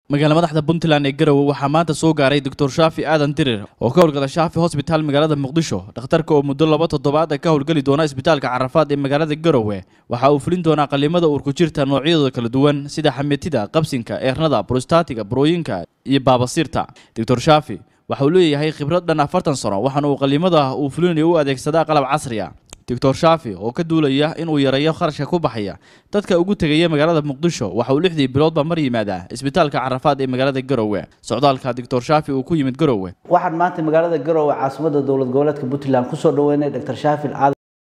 magaala madaxda puntland ee garowe waxaa maanta soo gaaray doctor shaafi aadan dirir oo ka howlgala shaafi hosbitaal magaalada muqdisho dhakhtarka oo muddo laba toddobaad ka howlgeli doona isbitaalka carafaad ee magaalada garowe waxa uu fulin doonaa qalimada uurku jirta noocyadooda kala duwan sida xameetida qabsinka eernada brostaatiga burooyinka iyo baabasiirta doctor shaafi waxa uu leeyahay khibrad dhan afartan sano waxaana uu qalimada uu fulinayo u adeegsadaa qalab casri a doctor shaafi oo ka duulaya inuu yareeyo kharashka ku baxaya dadka ugu tegaya magaalada muqdisho waxa uu lixdii biloodba mar yimaadaa isbitaalka carafaad ee magaalada garowe socdaalka doctor shaafi uu ku yimid garowe waxaan maanta magaalada garowe caasimada dowlad goboleedka puntland kusoo dhaweynay dr shaafil aadan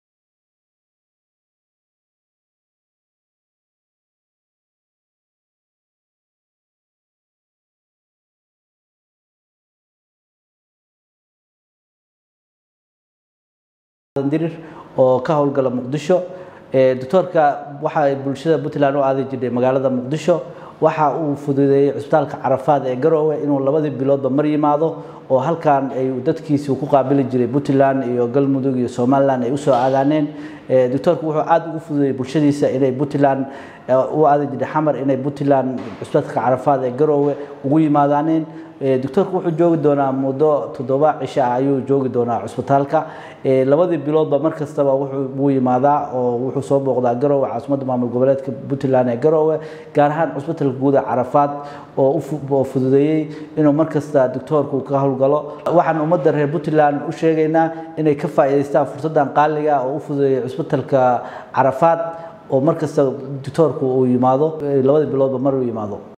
dirir oo ka howlgala muqdisho doctoorka waxa bulshada puntland u aadi jirtay magaalada muqdisho waxa uu fududeeyey cisbitaalka carafaad ee garowe inuu labadii biloodba mar yimaado oo halkan ay dadkiisi ku qaabili jiray puntland iyo galmudug iyo somaliland ay usoo aadaaneen doctoorka wuxuu aada ugu fududeeyey bulshadiisa inay puntland u aadi jirtay xamar inay puntland cisbitaalka carafaad ee garowe ugu yimaadaaneen doctoorka wuxuu joogi doonaa muddo toddoba cisho ah ayuu joogi doonaa cusbitaalka labadii biloodba mar kastaba wuu yimaadaa oo wuxuu soo booqdaa garowe caasimadda maamul goboleedka puntland ee garowe gaar ahaan cusbitalka guuda carafaad oo fududeeyey inuu mar kasta doctoorku ka howlgalo waxaan ummadda reer puntland u sheegaynaa inay ka faa'iidaystaan fursaddan qaaliga oo u fududeeyey cusbitalka carafaad oo mar kasta doctoorku uu yimaado labadii biloodba mar uu yimaado